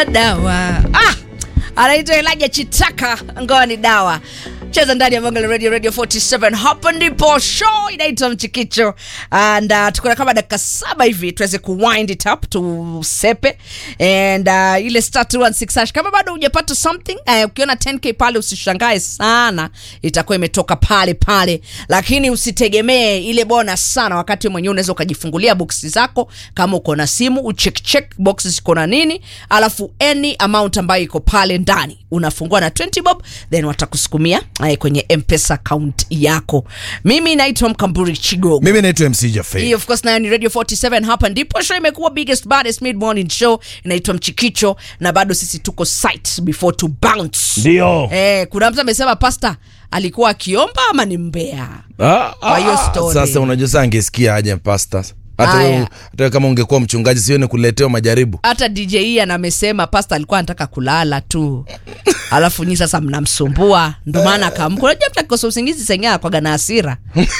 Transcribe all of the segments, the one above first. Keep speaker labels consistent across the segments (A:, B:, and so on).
A: dawa ah, anaitwa Elijah Chitaka, ngoa ni dawa cheza ndani ya Bongo la Radio Radio 47. Hapa ndipo show inaitwa Mchikicho and uh, tuko na kama dakika saba hivi tuweze kuwind it up tusepe and uh, ile star 216 hash kama bado hujapata something uh, ukiona 10k pale usishangae sana, itakuwa imetoka pale pale, lakini usitegemee ile bonus sana, wakati mwenyewe unaweza ukajifungulia boksi zako kama uko na simu ucheck check boxes ziko na nini, alafu any amount ambayo iko pale ndani unafungua na 20 bob then watakusukumia eh, kwenye mpesa account yako. Mimi naitwa Mkamburi Chigogo.
B: mimi naitwa mc Jaffe.
A: Hii of course nayo ni Radio 47 hapa ndipo show imekuwa biggest baddest mid morning show inaitwa Mchikicho na bado sisi tuko site before to bounce.
B: ndio
A: Eh, kuna mtu amesema pasta alikuwa akiomba ama ni mbea?
B: Ah,
A: Kwa hiyo
B: ah,
A: story.
B: sasa unajua saa angesikia aje pasta hata
A: Aya.
B: wewe- hata wewe kama ungekuwa mchungaji sione kuletewa majaribu
A: Hata DJ Ian amesema pasta alikuwa anataka kulala tu. Alafu nyi sasa mnamsumbua ndio maana akaamka. Unajua mtu akikosa usingizi sengea kwa na hasira.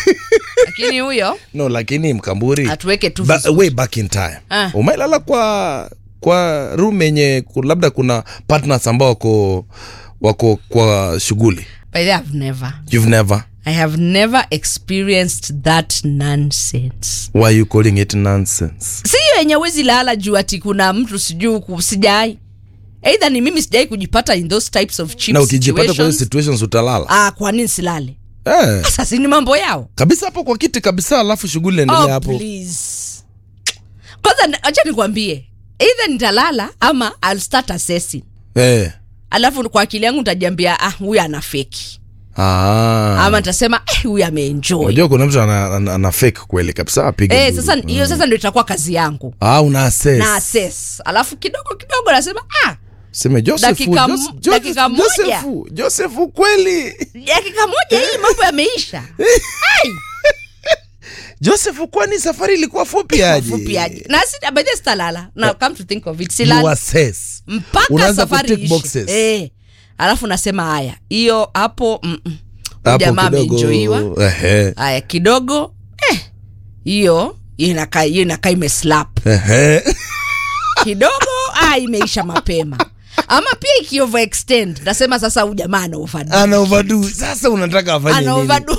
A: Lakini huyo
B: no lakini mkamburi
A: atuweke tu
B: ba,
A: vizuri.
B: way back in time
A: Ah.
B: umailala kwa kwa room yenye ku- labda kuna partners ambao wako wako kwa shughuli
A: By the way, I've never
B: you've never
A: I have never experienced that nonsense.
B: why are you calling it nonsense
A: Si hiyo yenye wezi lala juu ati kuna mtu sijui ku- sijai. Either ni mimi sijai kujipata in those types of cheap
B: na ukijipata kwa hiyo
A: situations.
B: situations utalala
A: Ah, kwa nini silale?
B: eh,
A: Sasa si ni mambo yao.
B: kabisa hapo kwa kiti kabisa alafu shughuli endelea
A: Oh,
B: hapo
A: please. Kwanza na- acha nikwambie. Either nitalala ama I'll start assessing.
B: eh.
A: Alafu kwa akili yangu nitajiambia ah huyu ana fake.
B: ah.
A: Ama nitasema eh huyu ameenjoy.
B: unajua kuna mtu ana, ana, ana fake kweli kabisa apige
A: Eh,
B: nduru.
A: sasa hiyo sasa ndio itakuwa kazi yangu.
B: ah, una assess.
A: Na assess. Alafu kidogo kidogo nasema ah
B: seme Joseph,
A: Dakika
B: Jos-
A: m-
B: Joseph,
A: dakika moja.
B: Joseph, Joseph kweli
A: dakika moja hii mambo yameisha. Ai,
B: Joseph kwani safari ilikuwa fupi aje
A: fupi aje. Na si by the way sitalala. Now come to think of it,
B: you
A: silala
B: assess
A: mpaka
B: Unaanza
A: safari
B: kutick
A: iishe.
B: boxes.
A: Eh. Alafu nasema haya, hiyo hapo mm -mm.
B: hapo
A: jamaa
B: kidogo
A: ameenjoyiwa.
B: ehe
A: Haya kidogo eh, hiyo hiyo inakaa hiyo inakaa imeslap
B: ehe
A: kidogo, ah, imeisha mapema. Ama pia iki overextend, nasema sasa huyu jamaa ana overdo.
B: ana overdo sasa unataka afanye
A: Ana
B: nini
A: overdo.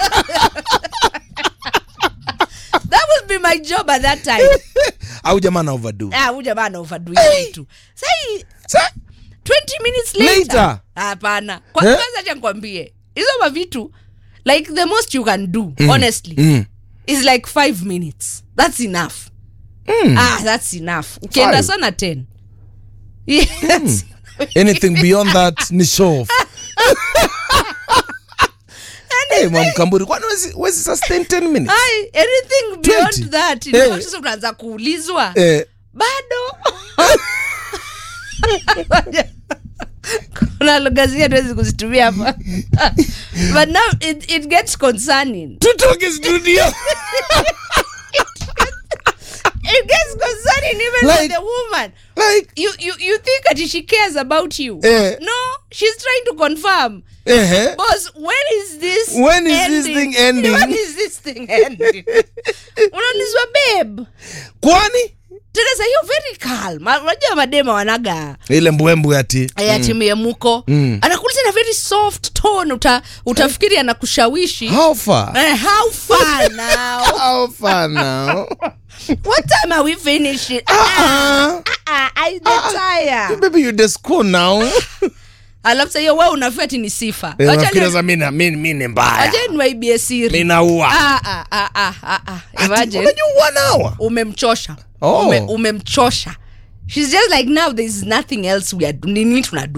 A: That would be my job at that time.
B: au jamaa ana overdo
A: Ah, huyu jamaa ana overdo hiyo kitu. Sasa
B: Sa-
A: 20 minutes later.
B: Later.
A: Hapana. Kwa
B: Eh?
A: kwanza acha nikwambie. Hizo mavitu like the most you can do honestly
B: mm.
A: is like 5 minutes. That's enough. Ah, that's enough. Ukienda
B: Five.
A: sana 10. Yes.
B: anything beyond that ni show off Hey, mamkamburi kwani wezi, wezi sustain 10 minutes
A: Ai, anything beyond
B: 20.
A: that.
B: Eh.
A: Ndio sasa unaanza kuulizwa.
B: eh,
A: Bado. Kuna lugha zingine tuwezi kuzitumia hapa. But now it, it gets concerning.
B: tutoke studio
A: It gets concerning even
B: Like-
A: for the woman.
B: like
A: You, you, you think that she cares about you.
B: Eh.
A: No, she's trying to confirm.
B: ehe
A: Boss, when is this
B: When is this thing ending?
A: When is this thing ending? Unaulizwa babe.
B: kwani
A: Tena sasa hiyo very calm. Ma- Unajua madema wanaga
B: ile mbwembwe ati
A: ya timu ya muko
B: Mm.
A: anakuuliza na very soft tone uta, utafikiri anakushawishi
B: how far
A: Eh, how far now
B: how far now
A: what time are we finishing ah, ah, I get tired
B: baby you the school now
A: alafu sasa hiyo wewe unafia ati ni sifa
B: Eh,
A: Wacha
B: nafikiri
A: ni-
B: sasa mimi na- mimi mimi ni mbaya
A: wacha niwaibie siri
B: mimi naua
A: Ah, ah, ah, ah, ah, ah.
B: Ati,
A: Imagine,
B: unajua one hour
A: umemchosha
B: Oh.
A: Ume, umemchosha she's just like now there is nothing else we are nini tunadu